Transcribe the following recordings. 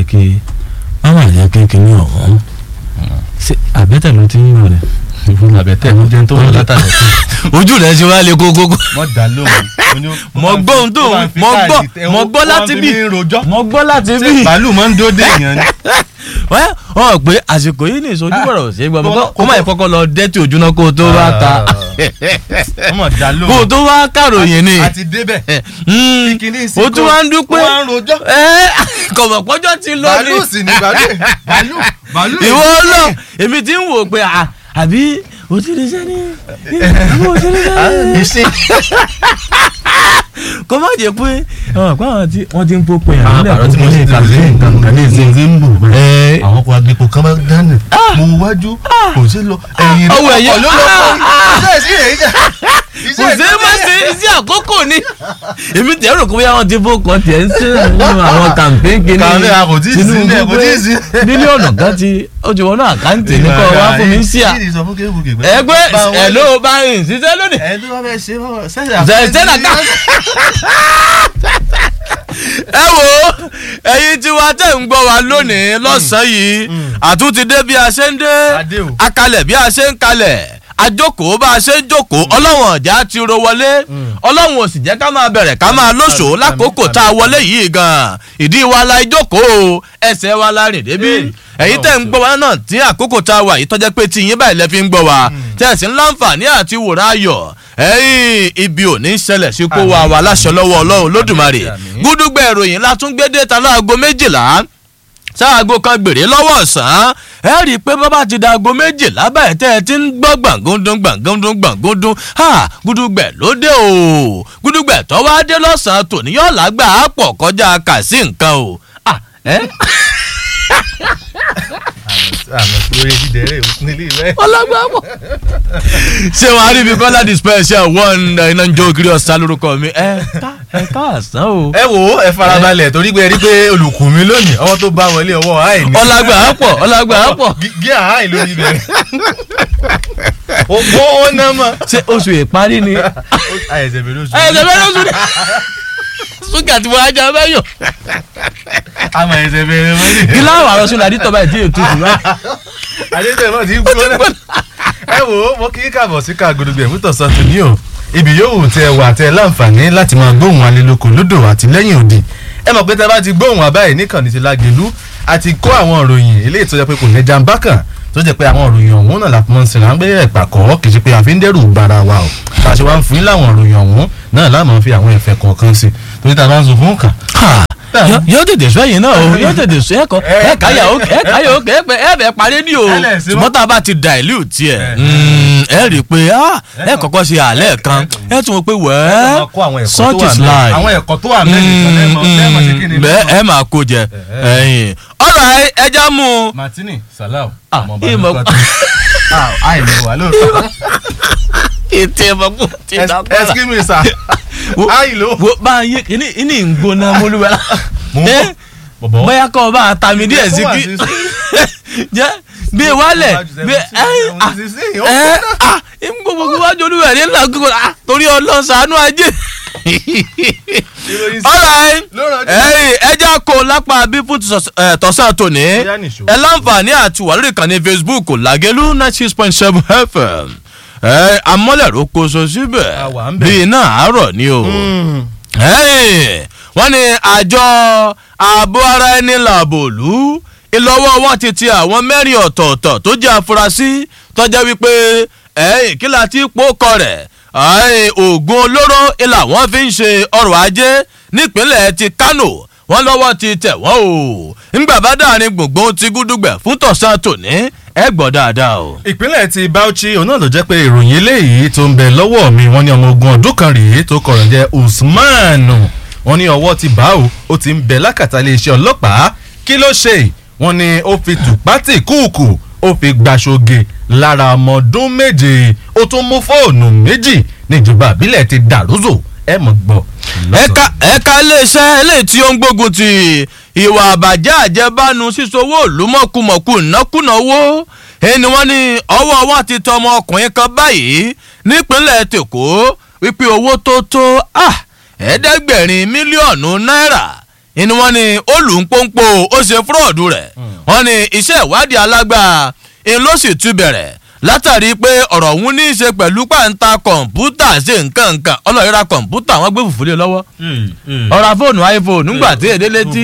kékeré má má jẹ́ kékeré ọ̀hún ṣe àbẹ́tẹ̀ ló ti ń lò rẹ̀. àbẹ̀tẹ̀ ló jẹun tó wọ́n látàlẹ́ ojú rẹ̀ ṣe wá lé kókókó. mọ dá lóhùn. mo gbọ́ ohun tó mo gbọ́ mo gbọ́ láti bí mo gbọ́ láti ṣé bí. bàálù máa ń dóde èèyàn ni. wọ́n ọ̀ pé àsìkò yìí ní ìsojú bọ̀rọ̀ ṣe é gbọ́ mọ́ kó má yẹ kọ́kọ́ lọ dẹ́tì ojú náà kó o tó wá ta ọmọ dá kó o lóhùn. tó wá kàròyìn ni. àti débẹ̀. Mm, kíkiní sí o tún wá ń dúpẹ́ wọ́n á ń rojọ́. ẹ́ kọ̀mọ̀ pọ́jọ́ ti lọ ní. bàálù sì ni bàálù bàálù bàálù. ìwọ lọ èmi ti ń wò pé à, àbí o ti rí sẹ́ni àbí o ti rí sẹ́ni. ìsìn. kó má jẹ́ pé àwọn àpá àwọn tí wọ́n ti ń pópin àwọn àpàrọ̀ tí mo ṣe kàlẹ́ nǹkan kan ní ìsìn tí ń bù bẹ́ẹ̀. àwọn ọkọ̀ agbèpò kan bá dánù. mo wájú kò sí lọ ẹ̀yìn ọwọ́ ẹ̀yẹ ọkọ̀ ló lọ pọ̀ iṣẹ́ ìsìn rẹ̀ yíjà. kò sí má ṣe iṣẹ́ àkókò ni èmi tẹ̀ rò pé bóyá wọ́n ti fọkàn tiẹ̀ ń ṣe nínú àwọn campaign kìíní Campaign, a kò tí ì sí Tinubu nílẹ̀, kò tí ì pé sí. mílíọ̀nù kan ti ó ti wọnú àkáǹtì ní kọ́ wá fún mi ń ṣíà Kí ni sọ fún Kébùkì pé- ẹgbẹ́ Bá wọn- ẹ̀ ló bá rìn ṣiṣẹ́ lónìí. ẹ̀ ló wá fẹ́ ṣe wọ́n zẹ̀zẹ̀nà ká. ẹ wo ẹ̀yin tí wàá tẹ̀ ń gbọ́ wa lónìí lọ́sàn-án yìí àtúntì dé bí a ṣe ń dé Adé o. akalẹ̀ bí a ṣe ń kalẹ̀ ajókòó bá a ṣe ń jókòó ọlọ́wọ̀n ọ̀já ti ro wọlé ọlọ́wọ̀n ò sì jẹ́ ká máa bẹ̀rẹ̀ ká máa lóṣòó lákòókò tá a wọlé yìí gan ìdí wa la ìjókòó ẹsẹ̀ wa la rìn débi ẹ̀yin tẹ̀ ń gbọ́ wa náà tí àkókò tá a wà yìí tọ́jẹ́ pé tí yín báyìí lẹ́ fi ń gbọ́ wa tẹ̀sí ń láǹfààní àti wòrán ayọ̀ ẹ̀yìn ibi ò ní ṣẹlẹ̀ sí kó wa wà láṣọ lọ́wọ́ ọlọ́run lódùmarè Àmín. gúdúgbẹ̀ ìròyìn látúngbédé ta láago méjìlá sáago kan gbèrè lọ́wọ́ ọ̀sán ẹ rí i pé bàbá ti da aago méjìlá báyìí tẹ́ ẹ ti ń gbọ́ gbàngúndún gbàngúndún gbàngúndún ha gúdúgbẹ̀ ló dé o gúdúgbẹ̀ tó wá dé lọ́sàn-án tòní yóò lágbà á pọ̀ kọjá kà sí nǹkan o. Ah, ẹ́ àmọ̀ sí orí dídẹ̀ rẹ̀ nílé rẹ̀. ọlọ́gbà pọ̀. ṣé wọn á rí ibi kọ́lá di special one iná ń jó kiri ọ̀sán lórúkọ mi ẹ ká ẹ ká àsán o. ẹ wo ẹ farabalẹ̀ torí pé ẹ rí pé olùkùn mi lónìí ọwọ́ tó bá wọlé ọwọ́ àì ní. ọlọ́gbà pọ̀ ọlọ́gbà pọ̀. Gí- gí àì lórí bẹ̀rẹ̀. ó ó ná mọ́. ṣé oṣù ìparí ni. àìsàn bẹ̀rẹ̀ oṣù. ẹ ẹ ṣẹ̀fẹ̀ lóṣù ni. sókè àti wọn ajá bẹ́yọ̀. àmọ̀ àìsàn bẹ̀rẹ̀ mọ́ ní. kí láwọn àròsọ làdí tọ́ba ìdí ètò ìtura. àdéhùn náà ti ń gbóná. ẹ wo mo kí í kàbọ̀ sí ká gbódùgbẹ̀ fún tọ̀sán tó ní o ibi yòówù tẹ wà tẹ láǹfààní láti máa gbóhùn alélòkò lódò àti lẹ́yìn òdì ẹ mọ̀ pé tẹ bá ti gbóhùn àbáyé níkànnì ti lágẹ̀lú àti kó àwọn òròyìn eléyìí tó jẹ́ pé kò ní jàǹbá kan tó jẹ́ pé àwọn òròyìn ọ̀hún náà láti mọ̀ sí ra ń gbé ẹ̀pà kọ́ kì í ṣe pé àfi ń dẹ́rù bara wa o bá a ṣe wá ń fún yín láwọn òròyìn ọ̀hún náà láàmú fi àwọn ẹ̀fẹ̀ kọ̀ọ̀kan sí torí tá a bá ń sọ fún kàn Yó- yóò tètè sọ ẹ̀yìn náà o yóò tètè sọ ẹ̀kọ́ Ẹ- ẹ̀ka yà ó ẹ̀ka yà ó kẹ́ ẹ̀ bẹ̀ parí ní o Ẹ lẹ̀ sí mọ́. ṣùgbọ́n tá a bá ti dilute tiẹ̀ Ẹ. ẹ rí i pé ah, ẹ kọ́kọ́ ṣe àlẹ́ kan ẹ tún wọ́n pé wẹ́ẹ́ such is life àwọn ẹ̀kọ́ tó wà mẹ́rin lẹ́mọ̀ lẹ́mọ̀ ṣe kí ni bẹ́ẹ̀ ẹ máa kó jẹ ẹ̀yìn ọ̀rọ̀ ẹja mú un. martini salau Ah, ọmọ ọba ìmọ̀- lóko tí àìní wà lóòótọ́ ètè ẹ̀mọ́ kò tí ì dá padà. excuse me sir Wo- àìló wo bá a yé kíní kíní ń gbóná mólúwẹ́ la. Mo ń bọ̀. Ẹ, bọ̀bọ̀ bóyá kọ́ ọ bá a ta mi díẹ̀ sí Ó wà kí sí- jẹ́ bí e wálẹ̀ bí ẹ ẹ ẹ ah ń gbogbo wájú olúwẹ̀ ní ńlá gbogbo ah torí ọlọ́sàánú ajé. alright ẹyìn ẹja kó lápá bí fún tọ̀s- ẹ, tọ̀sán tòní Bóyá nìṣó. ẹ láǹfààní àti wà lórí ìkànnì facebook làgẹ́lú ninety six point seven fm ẹ amọ́lẹ̀rọ kóso síbẹ̀ A wà ń bẹ̀. bí iná àárọ̀ ni o Hey, wọ́n ní àjọ ààbò ara ẹni làbòlú ìlọ́wọ́ wọn ti ti àwọn mẹ́rin ọ̀tọ̀ọ̀tọ̀ tó jẹ́ afurasí tọ́já wípé ẹ̀yìn kí la ti pò kọ rẹ̀ ẹ̀yìn oògùn olóró ìlà wọn fi ń ṣe ọrọ̀ ajé nípínlẹ̀ ti Kánò wọ́n lọ́wọ́ ti tẹ̀ wọ́n o ńgbà bá dàrin gbùngbùn ti gúdúgbẹ̀ fún tọ̀sán tòní ẹ gbọ́ dáadáa o. ìpínlẹ̀ ti Bauchi òun náà ló jẹ́ pé ìròyìn eléyìí tó ń bẹ lọ́wọ́ mi wọ́n ní ọmọ ogun ọdún kan rèé tó kọ̀rọ̀ jẹ́ Usman wọ́n ní ọwọ́ ti bá o ó ti ń bẹ lákàtà iléeṣẹ́ ọlọ́pàá kí ló ṣe wọ́n ní ó fi tùpátì kúùkù ó fi gbaṣoge lára ọmọ ọdún méje ó tún mú fóònù méjì níjọba àbílẹ̀ ti dàrúzò ẹ mọ̀ gbọ́. ẹ̀ka ẹ̀ka iléeṣẹ́ eléyìí tí ó ń gbógun ti ìwà àbàjẹ́ àjẹbánu sísowó òlùmọ̀kùmọ̀kù ìnákùná owó ẹni wọ́n ní ọwọ́ wọn ti tọ ọmọ ọkùnrin kan báyìí nípínlẹ̀ tèkó wípé owó tó tó ah, ẹ̀ẹ́dẹ́gbẹ̀rin mílíọ̀nù náírà ni wọ́n ní ó lù ń pọ́npọ́ ó ṣe fúrọ́ọ̀dù rẹ̀ wọ́n ní iṣẹ́ ìwádìí alágbá ń ló sì tún bẹ̀rẹ̀ látàrí pé ọ̀rọ̀ ọ̀hún ní í ṣe pẹ̀lú pàǹtà kọ̀ǹpútà ṣe nǹkan nǹkan ọlọ́ọ̀yẹ́ra kọ̀ǹpútà wọ́n gbé fùfú lé lọ́wọ́ ọ̀rà fóònù iphone nígbà tí èdè létí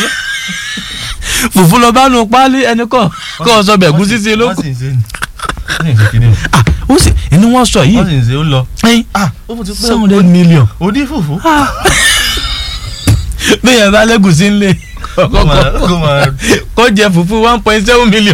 fùfú lọ bá nu páálí ẹni kọ́ kọ́ ọ sọ bẹ̀ gúsí sí ló kù. Ah, ó sì inú wọn sọ yìí wọ́n sì ń ṣe ó lọ. ẹyin ah ó fún ti pé seven hundred million òdì fùfú. bí yẹn bá lẹ́gùsí ń lé kó máa kó máa kó jẹ fùfú one point seven million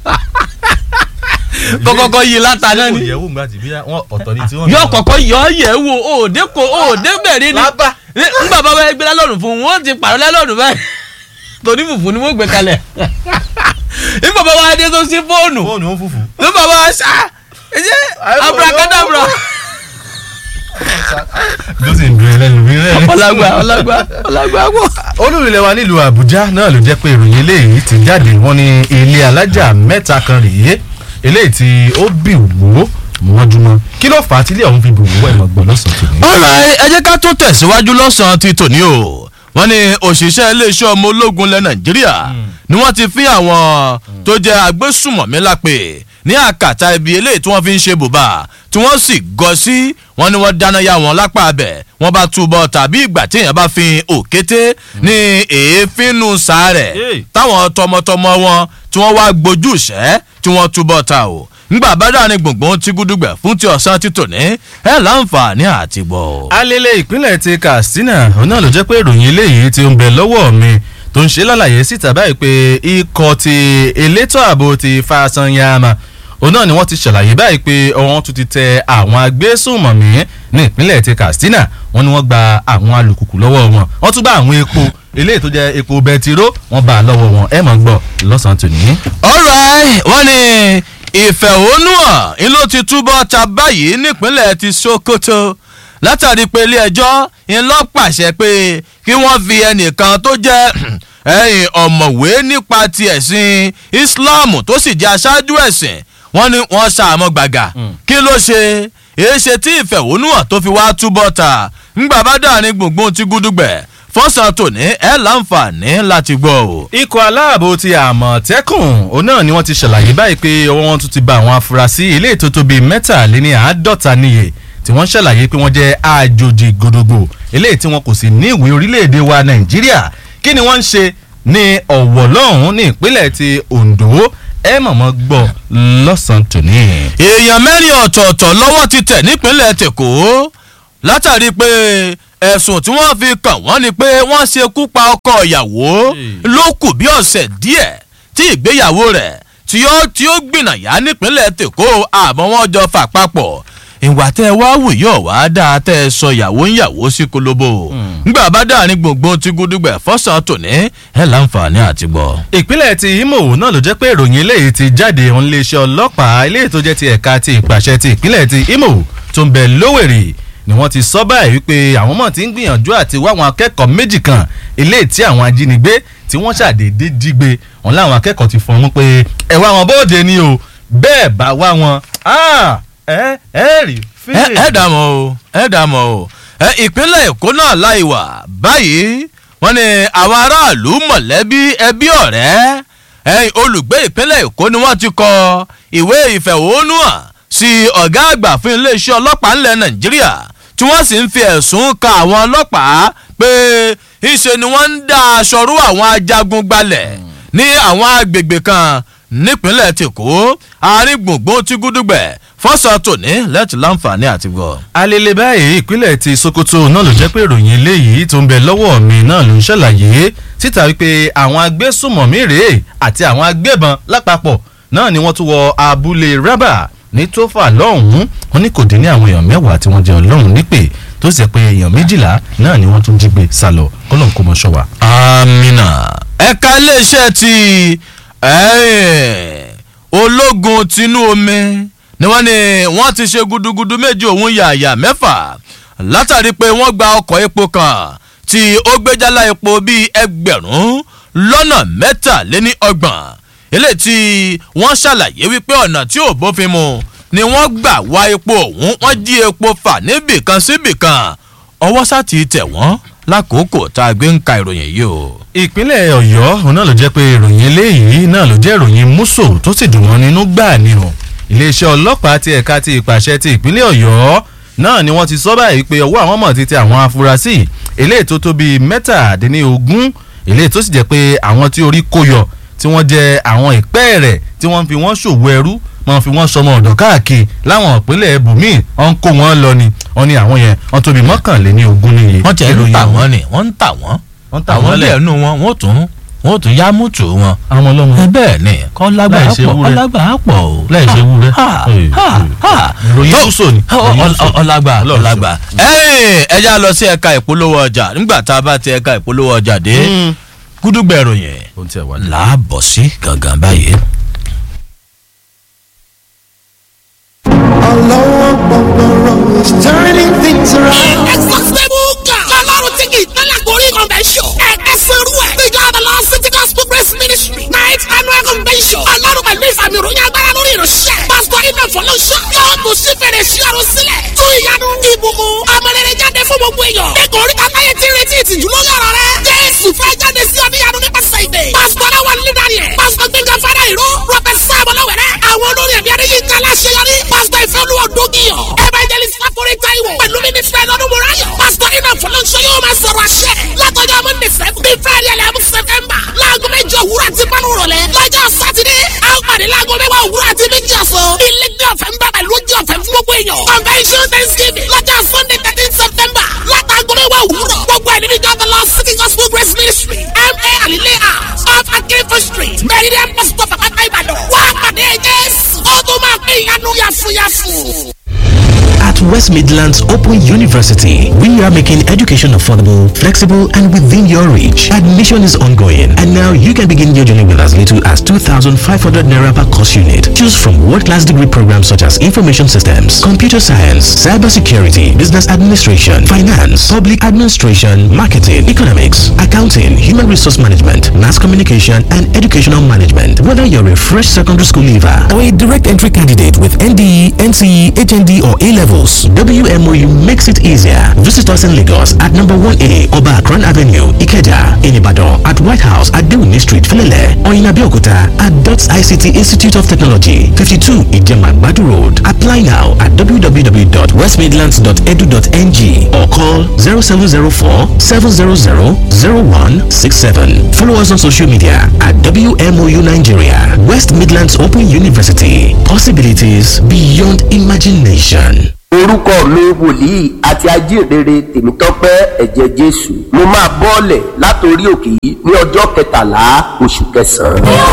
kọ́kọ́kọ́ yí láta náà ni ìyẹ̀wò ńgbà tí bí wọ́n ọ̀tọ̀ ni tí wọ́n. yọ kọ̀kọ́ yọ yẹ̀ wò òde kò òde bẹ̀rẹ̀ ni lábà. nígbà bá wá gbé lálọ́ọ̀nù fún un wọ́n ti pàrọ̀ lálọ́ọ̀nù báyìí torí fùfú ni wọ́n gbé kalẹ̀ nígbà bá wá dé tó sí fóònù fóònù ó fùfú. nígbà bá wá sá ẹ̀jẹ̀ abrakadabra ló sì ń dùn ẹlẹ́nu bí rẹ̀. ọlágbá ọlágbá ọlágbá wọ̀. olùrìnlẹ̀ wa nílùú àbújá náà ló jẹ́ pé ìròyìn eléyìí ti jáde wọ́n ní ilé alájà mẹ́ta kan rèé eléyìí tí ó bì wó mọ́júmọ́ kí ló fà á tí ilé ọ̀hún fi bì wó ẹ̀ mọ̀ gbọ́ lọ́sàn-án tòní. ọ̀rọ̀ ẹ jẹ́ ká tó tẹ̀síwájú lọ́sàn-án ti tòní o wọ́n ní òṣìṣẹ́ iléeṣẹ́ ọmọ ológun ilẹ̀ nàìjíríà ni wọ́n ti fi àwọn tó jẹ́ agbésùmọ̀mí lápè ní àkàtà ibi eléyìí tí wọ́n fi ń ṣe bùbá tí wọ́n sì gọ sí wọ́n ní wọ́n dáná ya wọn lápá abẹ wọ́n bá túbọ̀ tàbí ìgbà tí èèyàn bá fi òkété ní èéfín nù sàárẹ̀ Hey. táwọn tọmọtọmọ wọn tí wọ́n wá gbójú ìṣẹ́ tí wọ́n túbọ̀ ta o ngbà bá dà ní gbùngbùn tí gúdúgbẹ̀ fún ti ọ̀sán ti tòní ẹ̀ láǹfààní àti gbọ́. alele ìpínlẹ̀ ti katsina òun náà ló jẹ́ pé ìròyìn eléyìí ti ń bẹ lọ́wọ́ mi tó ń ṣe lálàyé síta báyìí pé ikọ̀ ti elétò ààbò ti fasanyama òun náà ni wọ́n ti ṣàlàyé báyìí pé ọwọ́n tún ti tẹ àwọn agbésùnmọ̀mí ní ìpínlẹ̀ ti katsina wọ́n ní wọ́n gba àwọn alùpùpù lọ́wọ́ wọn wọ́n tún bá àwọn epo eléyìí tó jẹ́ epo bẹtiró wọ́n bá a lọ́wọ́ wọn ẹ̀ mọ̀ ń gbọ́ lọ́sàn-án tòní. alright wọ́n ní ìfẹ̀hónúhàn ń ló ti túbọ̀ ta báyìí nípínlẹ̀ ti sokoto látàrí pé ilé ẹjọ́ ń lọ pàṣẹ pé kí wọ́n fi ẹnìkan tó jẹ́ ẹ̀yìn ọ̀mọ̀wé nípa ti ẹ̀sìn islam tó sì jẹ́ aṣáájú ẹ̀sìn wọ́n ní wọ́n ṣàmọ́ gbàgà kí ló ṣe èé ṣe tí ìfẹ̀hónúhàn tó fi wá túbọ̀ ta ńgbà bá dà ní gbùngbùn ti gúdúgbẹ̀ fọ́sàn tòní ẹ̀ láǹfààní láti gbọ́ o. ikọ̀ aláàbò ti àmọ̀tẹ́kùn òun náà ni wọ́n ti ṣàlàyé báyìí pé ọwọ́ wọn tún ti bá àwọn afurasí ilé ètò tó bíi mẹ́tàléní àádọ́ta níye tí wọ́n ṣàlàyé pé wọ́n jẹ́ àjòjì gbòdògbò eléyìí tí wọn kò sì ní ìwé orílẹ̀-èdè wa nàìjíríà kí ni wọ́n ń ṣe ní ọ̀wọ̀ lọ́hùn-ún ní ìpínlẹ̀ ti ondo ẹ mọ̀mọ́ gbọ́ lọ́sàn-án tòní. èèyàn mẹ́rin ọ̀tọ̀ọ̀tọ̀ lọ́wọ́ ti tẹ̀ nípínlẹ̀ tèkó látàrí pé ẹ̀sùn tí wọ́n fi kàn wọ́n ni pé wọ́n ṣekú pa ọkọ ìyàwó ló kù bí ọ̀sẹ̀ díẹ̀ tí ìgbéyàwó rẹ̀ tí ó tí ó gbìnàyà nípínlẹ̀ tèkó àmọ́ wọ́n jọ fà papọ̀ ìwà tẹ́ ẹ wá wù yóò wá dáa tẹ́ ẹ sọ ìyàwó ń yàwó sí kolobo ngbà bá dáa ní gbòǹgbò tí gúdúgbẹ̀ fọ́sàn tòní ẹ láǹfààní àti gbọ́. ìpínlẹ̀ ti imo náà ló jẹ́ pé ìròyìn eléyìí ti jáde òun iléeṣẹ́ ọlọ́pàá eléyìí tó jẹ́ ti ẹ̀ka ti ìpàṣẹ ti ìpínlẹ̀ ti imo tó ń bẹ lówèrè ni wọ́n ti sọ báyìí wípé àwọn mọ̀ ti ń gbìyànjú àti wá àwọn akẹ́kọ̀ọ́ méjì kan eléyìí tí àwọn ajínigbé tí wọ́n ṣàdédé jígbe wọn láwọn akẹ́kọ̀ọ́ ti fọ́n wọn pé ẹ wá wọn bóde ni o bẹ́ẹ̀ bá wá wọn ẹ ẹ rí ẹ ẹ dààmú o ẹ dààmú o ẹ ìpínlẹ̀ èkó náà láì wà báyìí wọ́n ní àwọn aráàlú mọ̀lẹ́bí ẹbí ọ̀rẹ́ ẹ̀yìn olùgbé ìpínlẹ̀ èkó ni wọ́n ti kọ ìwé ìfẹ̀hónúhàn sí ọ̀gá àgbà fún iléeṣẹ́ ọlọ́pàá ńlẹ̀ nàìjíríà tí wọ́n sì ń fi ẹ̀sùn kan àwọn ọlọ́pàá pé ìṣe ni wọ́n ń dá aṣọ rú àwọn ajagun gbalẹ̀ ní àwọn agbègbè kan nípínlẹ̀ tèkó àárín gbùngbùn tí gúdúgbẹ̀ fọ́sọ̀ tòní lẹ́tì láǹfààní àti gbọ́. alele báyìí ìpínlẹ̀ ti sokoto náà ló jẹ́ pé ìròyìn eléyìí tó ń bẹ lọ́wọ́ mi náà ló ń ṣàlàyé síta wípé àwọn agbésùmọ̀mí rèé àti àwọn agbébọn lápapọ̀ náà ni wọ́n tún wọ abúlé rábà ní tófà lọ́hùn-ún wọn ní kò dín ní àwọn èèyàn mẹ́wàá tí wọ́n jẹ́ ọlọ́run nípè tó sì pé èèyàn méjìlá náà ni wọ́n tún jí gbé sálọ kọ́lọ́n kó mọ ṣọ́wà. amina ẹ̀ka iléeṣẹ́ ti ológun tinú omi ni wọ́n ní wọ́n ti ṣe gudugudu méjì òun yàyà mẹ́fà látàrí pé wọ́n gba ọkọ̀ epo kan tí ó gbéjálá epo bíi ẹgbẹ̀rún lọ́nà mẹ́tàléní ọgbọ̀n eléyìí tí wọ́n ṣàlàyé wípé ọ̀nà tí ò bófin mu ni wọ́n gbà wá epo ọ̀hún wọ́n jí epo fà níbìkan síbìkan ọwọ́ sá ti tẹ̀ wọ́n lákòókò tá a gbé ń ka ìròyìn yìí o. ìpínlẹ̀ ọ̀yọ́ òun náà ló jẹ́ pé ìròyìn eléyìí náà ló jẹ́ ìròyìn múso tó sì dùn wọ́n nínú gbà ni o iléeṣẹ́ ọlọ́pàá ti ẹ̀ka ti ìpàṣẹ ti ìpínlẹ̀ ọ̀yọ́ náà ni wọ́n ti sọ báyìí pé ọwọ́ àwọn mọ̀ ti tẹ àwọn afurasí eléyìí tó tó bíi mẹ́tàdínlógún eléyìí tó sì jẹ́ pé àwọn tí orí kó yọ tí wọ́n jẹ́ àwọn ìpẹ́ rẹ̀ tí wọ́n fi wọ́n ṣòwò ẹrú wọ́n fi wọ́n sọmọ ọ̀dọ̀ káàkiri láwọn ìpínlẹ̀ ibùmíì wọ́n ń kó wọn lọ ni wọ́n ní àwọn yẹn wọ́n tóbi mọ́kànléní ogún níye. wọ́n tẹ̀ ń tà wọ́n ni wọ́n ń tà wọ́n wọ́n tà àwọn wọ́n lẹ̀ ilé ẹnu wọn wọ́n tún wọ́n tún yá mútù wọn. àwọn ọlọ́mọ ẹ bẹ́ẹ̀ ni kọ́ lágbàá Láì ṣe pọ̀ kọ́ ewúrẹ́. lágbàá pọ̀ o. láì ṣe wúrẹ́. Ha, ha, ha. ìròyìn Tó- kúso ni. Ọ- ọ- ọ- ọlágbà Ọlọ́run ọlágbà. ẹ ẹ já lọ sí ẹ̀ka ìpolówó ọjà nígbà tá a bá ti ẹ̀ka ìpolówó ọjà dé gúdúgbẹ̀ ìròyìn ohun tí ẹ wà ní. làábọ̀ sí gangan báyìí. Ọlọ́wọ́ gbọ̀ngbọ̀rọ̀ is turning things around. Exhaustible God. Ọlọ́run tí kì í tẹ́lẹ̀ gorí convention. Ẹ̀ka sẹ́rú ẹ̀. The God of Lord City Gospel Grace Ministry. Night annual convention. Ọlọ́run pẹ̀lú ìfàmì ìròyìn agbára lórí ìránṣẹ́. Pásítọ̀ Iná Fọlọ́ṣọ́. Yóò tún sí fèrè sí ọ̀run sílẹ̀. Tún ìyanu ìbùkún. Amọ̀rẹ̀rẹ̀ jáde fún gbogbo èèyàn. Ẹ̀kọ́ orí kàtáyé ti retí ìtìjú lórí ọ̀rọ̀ rẹ̀. Jésù fẹ́ jáde sí ọ̀níyanu nípasẹ̀ ìdè. Pásítọ̀ Aláwọ̀ nílẹ̀ Daniel. Pásítọ̀ Gbẹ̀ngàn Fádà Ìró. Rọ́bẹ̀ Sáàmù Lọ́wẹ̀rẹ̀. Àwọn olórí ẹ̀mí Adéyínká Aláṣeyọrí. Pásítọ̀ Ìfẹ́olúwa Dógìyàn. Evangelist Láforí Táíwò. Pẹ̀lú mínísítà Ẹ̀lọ́dún Mùráyọ̀. Pásítọ̀ Iná Fọlọ́ṣọ́ yóò máa sọ̀rọ̀ àṣẹ. Látọjọ́ Monday seven. Bí Friday eleven September. Láago méjì òwúrọ̀ àti márùn rọ̀lẹ́. Lọ́jọ́ Sátidé. A ó pàdé láago mẹ́wàá òwúrọ̀ àti méjì ọ̀sán. Ilé ní ọ̀fẹ́ ń bá pẹ̀lú oúnjẹ ọ̀fẹ́ fún gbogbo èèyàn. Convention Thanksgiving. Lọ́jọ́ Sunday thirteen September. Látàgọ́ mẹ́wàá òwúrọ̀. Gbogbo ẹ̀ nínú ìjọba lọ City Gospel Grace Ministry. M.A. Alile House. Off Akinfo Street. Meridian Pastor Pàpàtà Ìbàdàn. Wá pàdé Jésù. Ó tún máa pín ìyanu yàfùyàfù. At West Midlands Open University, we are making education affordable, flexible, and within your reach. Admission is ongoing, and now you can begin your journey with as little as 2,500 naira per course unit. Choose from world-class degree programs such as information systems, computer science, cybersecurity, business administration, finance, public administration, marketing, economics, accounting, human resource management, mass communication, and educational management. Whether you're a fresh secondary school leaver or a direct entry candidate with NDE, NCE, HND, or A levels, WMOU makes it easier. Visit us in Lagos at number 1A Oba Akran Avenue, Ikeja, in Ibadan, at White House at Dewini Street, Filele, or in Abeokuta at DOTS ICT Institute of Technology, 52 Ijeman Badu Road. Apply now at www.westmidlands.edu.ng or call 0704 700 0167. Follow us on social media at WMOU Nigeria, West Midlands Open University. Possibilities beyond imagination. orúkọ mi wòlíì àti ajíhìnrere tèmítọ́pẹ́ ẹ̀jẹ̀ jésù mo máa bọ́ọ̀lẹ̀ látòrí òkè yìí ní ọjọ́ kẹtàlá oṣù kẹsàn-án.